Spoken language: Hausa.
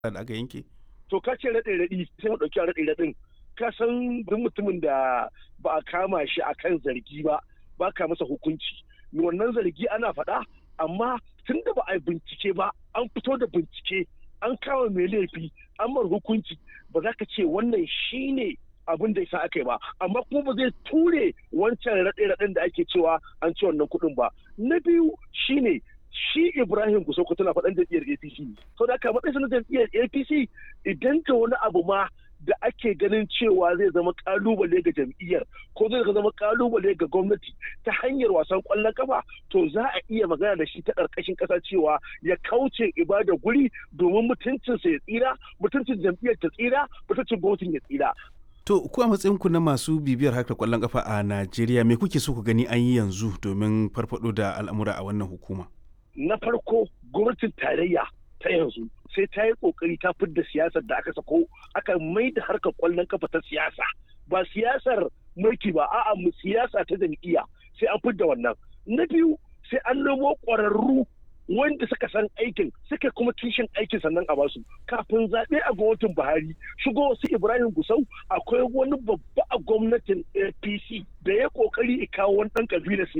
da aka yanke? To ka ce raɗe raɗi sai mu ɗauki raɗe raɗin. Ka san duk mutumin da ba a kama shi a kan zargi ba ba ka masa hukunci. Wannan zargi ana faɗa amma tun da ba a bincike ba an fito da bincike an kama mai laifi an mar hukunci ba za ka ce wannan shine abin da yasa aka yi ba amma kuma ba zai ture wancan raɗe-raɗen da ake cewa an ci wannan kuɗin ba na biyu shine shi Ibrahim Gusauko tana faɗan jam'iyyar APC sau da aka matsayin na jam'iyyar APC idan ka wani abu ma da ake ganin cewa zai zama kalubale ga jam'iyyar ko zai zama kalubale ga gwamnati ta hanyar wasan kwallon kafa to za a iya magana da shi ta ƙarƙashin ƙasa cewa ya kauce ibada guri domin mutuncinsa ya tsira mutuncin jam'iyyar ta tsira mutuncin gwamnatin ya tsira To, ku a matsayinku na masu bibiyar harkar kwallon kafa a Najeriya, me kuke so ku gani an yi yanzu domin farfado da al'amura a wannan hukuma? Na farko, gwamnatin tarayya ta yanzu sai ta yi kokari ta fidda siyasar da aka sako aka mai da harkar kwallon kafa ta siyasa ba siyasar mulki ba a'a mu siyasa ta jam'iyya sai an fidda wannan na biyu sai an nemo ƙwararru wanda suka san aikin suka kuma kishin aikin sannan a basu kafin zaɓe a gwamnatin buhari shigo wasu ibrahim gusau akwai wani babba a gwamnatin apc da ya kokari kawo wani ɗan kabilar